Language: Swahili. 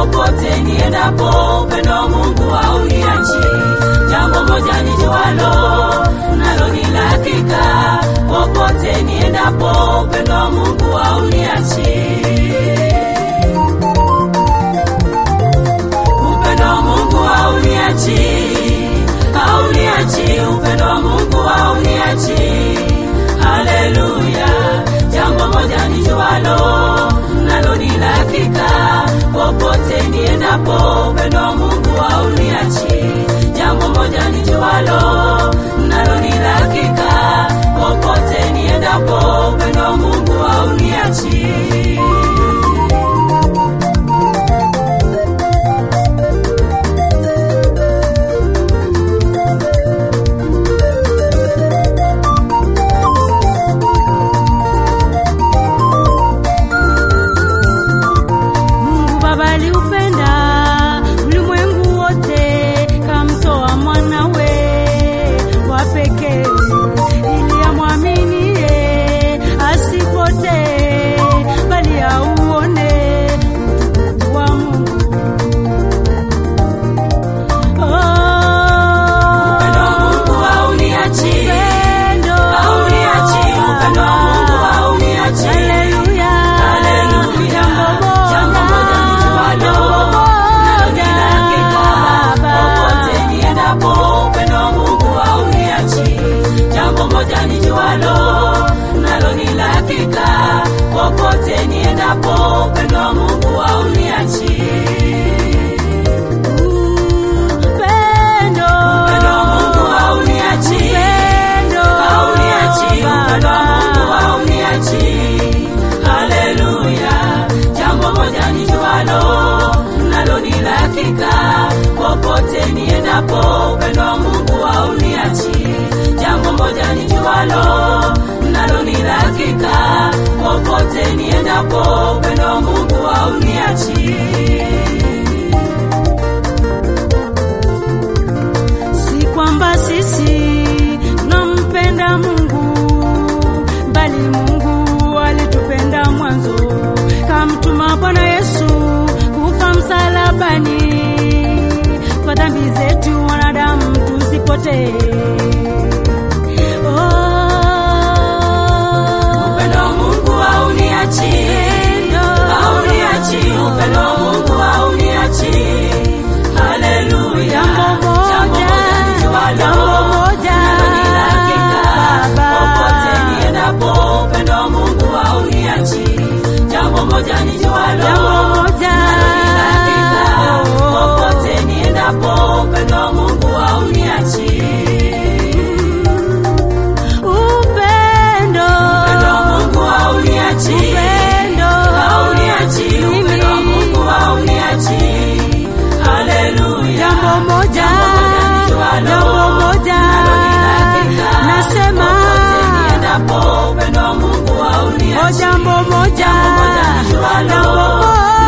popote niendapo, upendo wa Mungu hauniachi. Jambo moja nijualo, nalo ni la hakika, popote niendapo, upendo wa Mungu hauniachi. Upendo wa Mungu hauniachi, hauniachi, upendo wa Mungu hauniachi. Haleluya, jambo moja nijualo, nalo ni la hakika, popote niendapo, upendo wa Mungu hauniachi. Jambo moja nijualo, nalo ni la hakika, popote niendapo, upendo wa Mungu hauniachi. Mungu Baba aliupenda ulimwengu wote, kamtoa mwanawe wa pekee ili amwaminie asipotee, bali auone utukufu wa Mungu. Upendo wa Mungu hauniachi. Upendo. Hauniachi, upendo wa Mungu hauniachi. Haleluya. Haleluya. Jambo moja. Jambo moja nijualo, nalo ni la hakika, popote niendapo, upendo wa Mungu hauniachi. Upendo. Upendo wa Mungu hauniachi. Upendo. Hauniachi, upendo wa Mungu hauniachi. Haleluya, jambo moja nijualo, nalo ni la hakika, popote niendapo, upendo wa Mungu hauniachi. Jambo moja nijualo, nalo ni la hakika, popote niendapo, upendo wa Mungu hauniachi. Si kwamba sisi tunampenda Mungu, bali Mungu alitupenda mwanzo, kamtuma Bwana Yesu kufa msalabani kwa dhambi zetu wanadamu tusipotee. Oh, Upendo wa Mungu hauniachi. Hauniachi, upendo wa Mungu hauniachi. Haleluya. Jambo moja, Jambo moja nijualo, jambo moja, nalo ni la hakika. Baba. Popote niendapo, upendo wa Mungu hauniachi. Jambo moja nijualo, Jambo moja. nalo ni la hakika. Popote niendapo, upendo wa Mungu hauniachi. Upendo. Upendo wa Mungu hauniachi. Upendo. Hauniachi, upendo wa Mungu hauniachi. Haleluya. Jambo moja, nijualo, jambo moja, nalo ni la hakika. nasema. Popote niendapo, upendo wa Mungu hauniachi. Oh, jambo moja, Jambo moja nijualo, jambo moja,